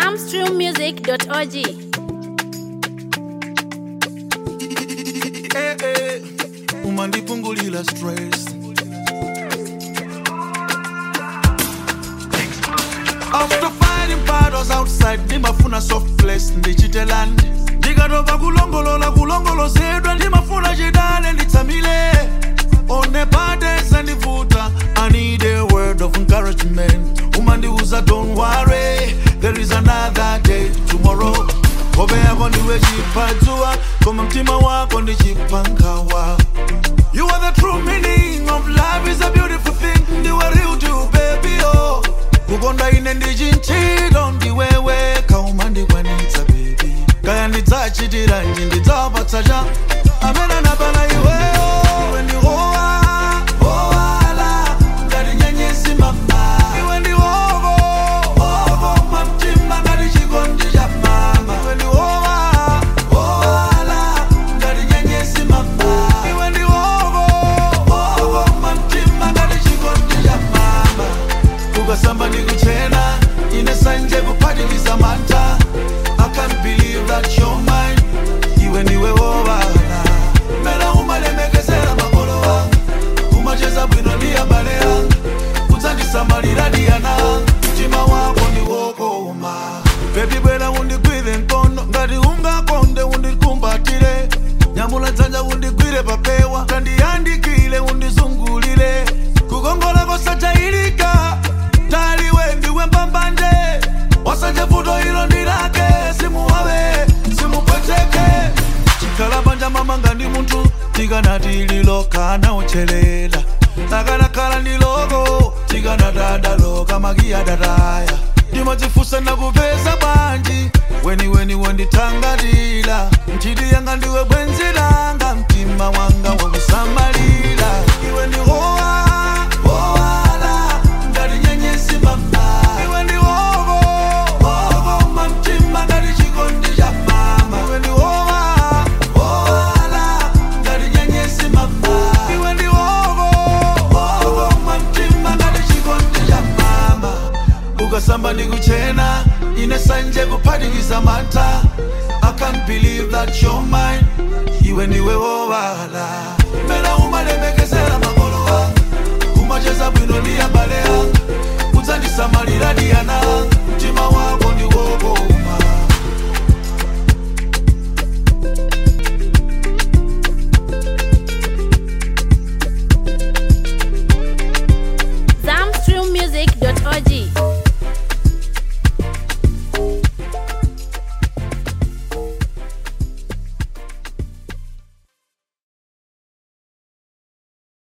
zamstreammusic.org. Eh, eh, umandipungulila stress after fighting battles outside ndimafuna soft place ndichitelani ndikatopa kulongolola kulongolozedwa ndimafuna chidale nditsamile onepatesa ndivuta i need a word of encouragement umandiuza don't worry there is another day tomorrow hope yako ndiwe chipadzua koma mtima wako ndichipangawa You are the true meaning of life is a beautiful thing ndiwe real to baby oh kukonda ine ndichinchilo ndiwewe kauma ndikwanitsa baby kaya ndidzachitira nji ndidzapatsa cha amene anapana iweyo iwe ndi howa howala ngati nyenyezi mama iwe ndi hovo hovo mamtima ngati chikondi cha mama iwe ndi howa howala ngati nyenyezi mama iwe ndi hovo hovo mamtima ngati chikondi cha mama ukasamba ndikuchena ine sanje kuphatikiza mantha i can't believe that you're mine iwe ndiwe wowala mera umalemekezera makolo wanga umacheza bwino ndi abale anga udzandisamalira diyana mtima wako ndiwokoma bebi bwera undigwire mkono ngati ungakonde undikumbatire nyamula dzanja undigwire papewa tandiyandikile undizungulire kukongola kosachayilika taliwe ndiwe mbambanje wasanje vuto ilo ndilake simuwawe simupweteke chikhala panja mamanga ndi munthu tikanati lilokana uchelela akanakhala ndi loko tikanatadaloka makiyadataya ndimadzifusa nakupeza bwanji weniweni wondithangatira nchiti yanga ndiwe bwenzi langa mtima wanga wakusamalira iwe ndi howa howala ngati nyenyezi mama iwe ndi hovo hovo mamtima ngati chikondi cha mama iwe ndi howa howala ngati nyenyezi mama iwe ndi hovo hovo mamtima ngati chikondi cha mama ukasamba ndikuchena ine sanje kuphatikiza mantha i can't believe that you're mine iwe ndiwe wowala mera umalemekezera